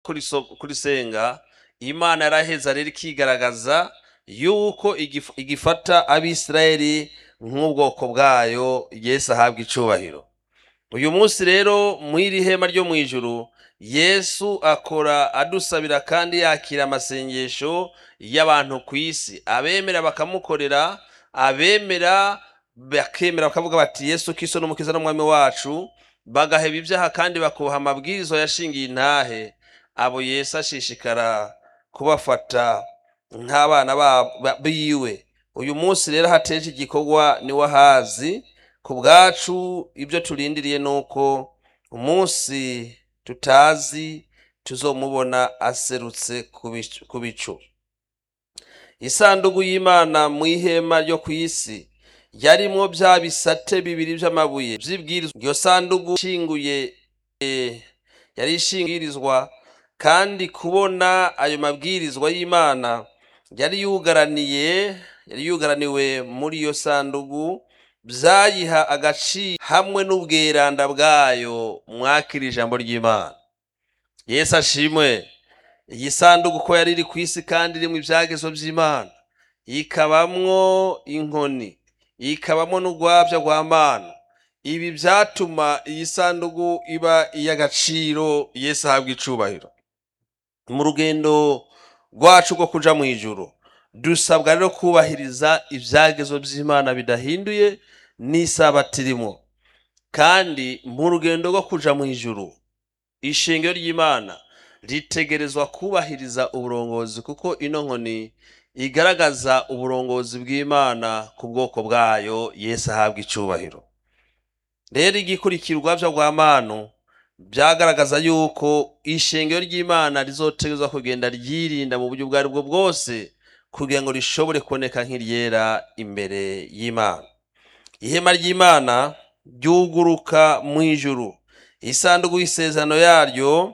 kuriso- kurisenga imana yaraheza rero ikigaragaza yuko igif- igifata abisirayeli nk'ubwoko bwayo yesu ahabwa icubahiro uyu munsi rero mw'iri hema ryo mu ijuru yesu akora adusabira kandi yakira amasengesho y'abantu ku isi abemera bakamukorera abemera bakemera bakavuga bati yesu kiso n'umukiza n'umwami wacu bagaheba ibyaha kandi bakubaha amabwiriza yashingiye intahe abo yesu ashishikara kubafata nk'abana ba- ba- biwe uyu munsi rero hateje igikorwa niwe ahazi ku bwacu ibyo turindiriye ni uko umunsi tutazi tuzomubona aserutse ku bicu- ku bicu isanduku y'imana mu ihema ryo ku isi yarimwo bya bisate bibiri by'amabuye by'ibwirizwa iyo sanduku ishinguye eh, yari ishingirizwa kandi kubona ayo mabwirizwa y'imana yari yugaraniye yari yugaraniwe muri iyo sanduku byayiha agaciro hamwe n'ubweranda bwayo mwakira ijambo ry'imana yesu ashimwe iyi sanduku ko yari iri ku isi kandi irimo ibyagezo by'imana ikabamwo inkoni ikabamo n'urwabya rwa mana ibi byatuma iyi sanduku iba iy'agaciro yesu ahabwa icubahiro mu rugendo rwacu rwo kuja mu ijuru dusabwa rero kubahiriza ibyagezo by'imana bidahinduye n'isabato irimo kandi mu rugendo rwo kuja mu ijuru ishingiro ry'imana ritegerezwa kubahiriza uburongozi kuko ino nkoni igaragaza uburongozi bw'imana ku bwoko bwayo yesu ahabwa icubahiro rero igikurikirwa byo rwa manu byagaragaza yuko ishengero ry'imana rizotegerezwa kugenda ryirinda mu buryo ubwo ari bwo bwose kugira ngo rishobore kuboneka nk'iryera imbere y'imana ihema ry'imana ryuguruka mu ijuru isanduku y'isezerano yaryo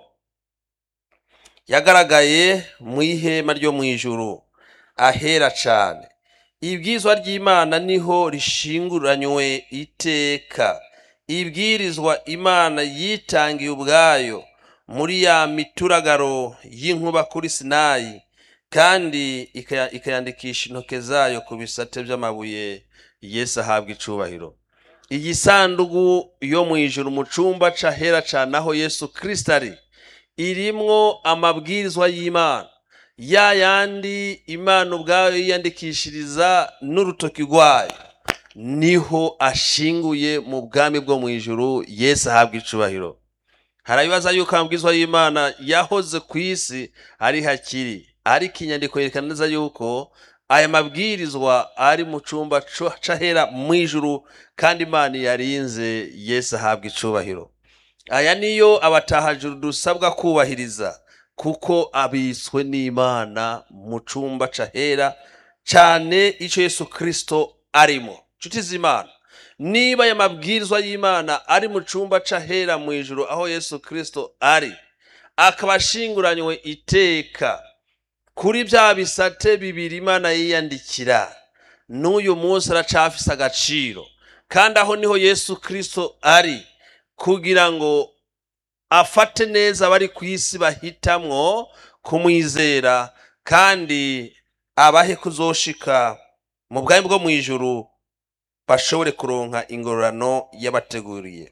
yagaragaye mu ihema ryo mu ijuru ahera cyane ibwizwa ry'imana niho rishinguranywe iteka ibwirizwa imana yitangiye ubwayo muri ya mituragaro y'inkuba kuri sinayi kandi ikaya- ikayandikisha intoke zayo ku bisate by'amabuye yesu ahabwa icubahiro iyi sanduku yo mu ijuru mu cumba c'ahera cane aho yesu kristo ari irimwo amabwirizwa y'imana ya yandi imana ubwayo yiyandikishiriza n'urutoki rwayo niho ashinguye mu bwami bwo mu ijuru yesu ahabwa icubahiro harabibaza yuko amabwirizwa y'imana yahoze ku isi ari hakiri ariko inyandiko yerekana neza yuko aya mabwirizwa ari mu cumba co- c'ahera mu ijuru kandi imana yarinze yesu ahabwa icubahiro aya niyo abatahajuru dusabwa kubahiriza kuko abitswe n'imana mu cumba c'ahera cane ico yesu kristo arimo nshuti z'imana niba aya mabwirizwa y'imana ari mu cumba c'ahera mu ijuru aho yesu kristo ari akaba ashinguranywe iteka kuri bya bisate bibiri imana yiyandikira n'uyu munsi aracafise agaciro kandi aho niho yesu kristo ari kugira ngo afate neza abari ku isi bahitamwo kumwizera kandi abahe kuzoshika mu bwami bwo mu ijuru bashobore kuronka ingororano yabateguriye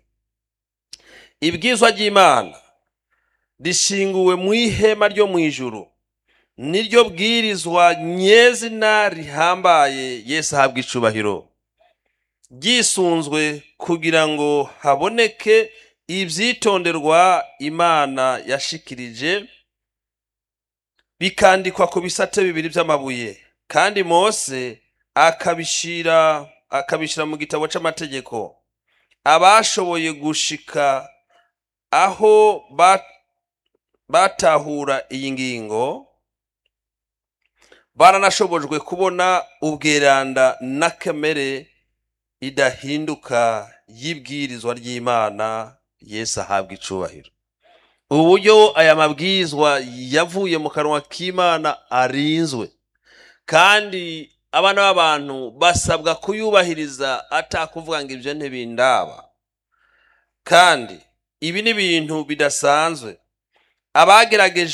ibwizwa ry'imana rishinguwe mu ihema ryo mu ijuru niryo bwirizwa nyezina rihambaye yesu ahabwa icubahiro ryisunzwe kugira ngo haboneke ibyitonderwa imana yashikirije bikandikwa ku bisate bibiri by'amabuye kandi mose akabishira akabishira mu gitabo c'amategeko abashoboye gushika aho ba- batahura iyi ngingo baranashobojwe kubona ubweranda n'akamere idahinduka y'ibwirizwa ry'imana yesu ahabwa icubahiro uburyo aya mabwirizwa yavuye mu kanwa k'imana arinzwe kandi abana b'abantu basabwa kuyubahiriza atakuvuga ngo ibyo ntibindaba kandi ibi ni ibintu bidasanzwe abagerageje